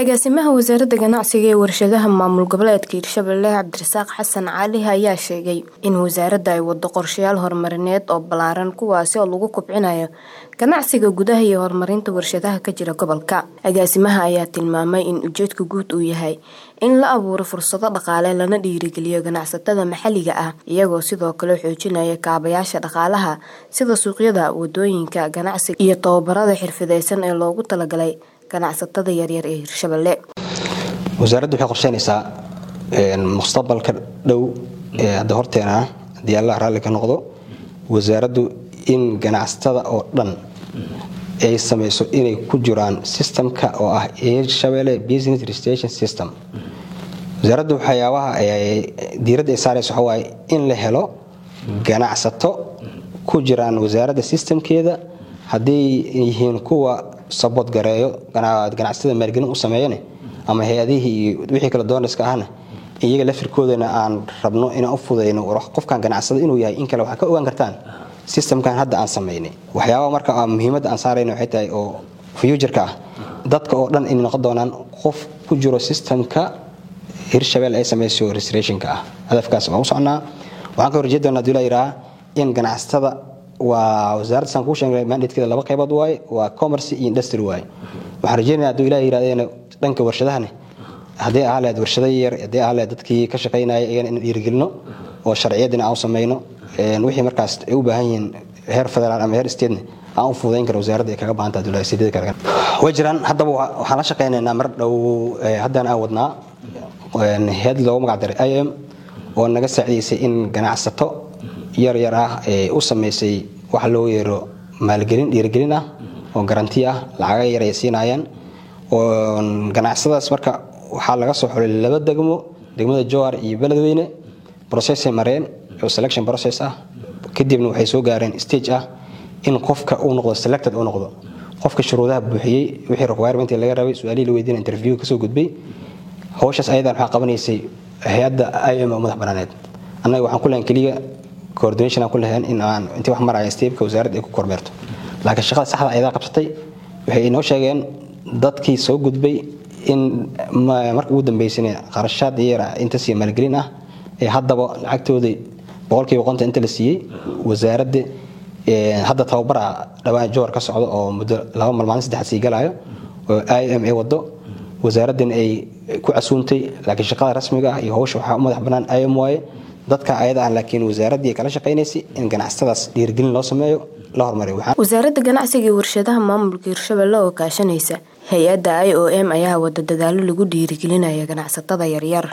agaasimaha wasaaradda ganacsiga ee warshadaha maamul goboleedka hirshabelle cabdirasaaq xasan cali ayaa sheegay in wasaaradda ay wado qorshayaal horumarineed oo ballaaran kuwaasi oo lagu kobcinayo ganacsiga gudaha iyo horumarinta warshadaha ka jira gobolka agaasimaha ayaa tilmaamay in ujeedka guud uu yahay in la abuuro fursado dhaqaale lana dhiirigeliyo ganacsatada maxalliga ah iyagoo sidoo kale xoojinaya kaabayaasha dhaqaalaha sida suuqyada wadooyinka ganacsiga iyo tababarada xirfadeysan ee loogu talagalay ganacsatada yaryar ee hirshabelle wasaaraddu waxay qorsheynaysaa mustaqbalka dhow ee hadda horteena haddii allah raalli ka noqdo wasaaraddu in ganacsatada oo dhan ay samayso inay ku jiraan systemka oo ah hirshabelle business registration system wasaaraddu waxyaabaha diiradda ay saaraysa waxa waaye in la helo ganacsato ku jiraan wasaaradda systemkeeda hadday yihiin kuwa sabot gareeyo ganacsatada maalgelin u sameeyane ama hay-adihii iyo wixii kale doonayska ahna iyaga lafirkoodana aan rabno inaan u fudayno qofkan ganacsada inuu yahay in kale waxaa ka ogaan kartaan systemkan hadda aan samaynay waxyaabaa marka muhiimadda aan saarayna waxay tahay oo futureka ah dadka oo dhan inay noqon doonaan qof ku jiro systemka hirshabelle ay samayso restorationka ah hadafkaas waan u socnaa waxaan ka horjeed doonaa hadii la yidhaha in ganacsatada waa wasaaradda saan kuu sheegnay mandatekeeda laba qaybood waaye waa commerce iyo industry waaye waxaan rajeynaya hadduu ilaah yirahdeen dhanka warshadahane haddii ahaa lahayd warshada yar haddii ahaa lahayd dadkii ka shaqaynaya iyagana in dhiirigelino oo sharciyadina aan u samayno wixii markaas ay u baahan yihiin heer federaal ama heer statene aan u fududayn karo wasaaradda ay kaga baahan tahay dowlada sideed kale way jiraan haddaba waxaan la shaqaynaynaa mar dhow haddaan aan wadnaa head loogu magac daray i m oo naga saacidaysay in ganacsato yar yar ah ee u samaysay wax loo yeero maalgelin dhiirigelin ah oo garanti ah lacaga yar ay siinayaan oo ganacsadaas marka waxaa laga soo xulay laba degmo degmada jowhar iyo beledweyne processay mareen oo selection process ah kadibna waxay soo gaareen stage ah in qofka uu noqdo selected uu noqdo qofka shuruudaha buuxiyey wixii requirement laga rabay su-aalihii la weydiina interview kasoo gudbay hawshaas ayadan waxaa qabanaysay hay-adda i m oo madax banaaneed annaga waxaan ku lahayn keliya coordination aan ku lahayn in aan intii wax maraya steebka wasaaradda ay ku kormeerto laakiin shaqada saxda ayadaa qabsatay waxay inoo sheegeen dadkii soo gudbay in marka ugu dambeysana qarashaad yara intasii maalgelin ah ee haddaba lacagtoodii boqolkiiba qonta inta la siiyey wasaaradda hadda tababara dhawaan jowar ka socdo oo muddo laba mal maalin saddex sii galayo oo i m a wado wasaaraddan ay ku casuuntay laakiin shaqada rasmiga ah iyo hawsha waxaa u madax bannaan i m waaye dadka ayada ah laakiin wasaaraddii kala shaqaynaysay in ganacsatadaas dhiirigelin loo sameeyo la hormariyo wasaaradda ganacsiga iyo warshadaha maamulka hirshabelle oo kaashanaysa hay-adda i o m ayaa wada dadaalo lagu dhiirigelinaya ganacsatada yaryar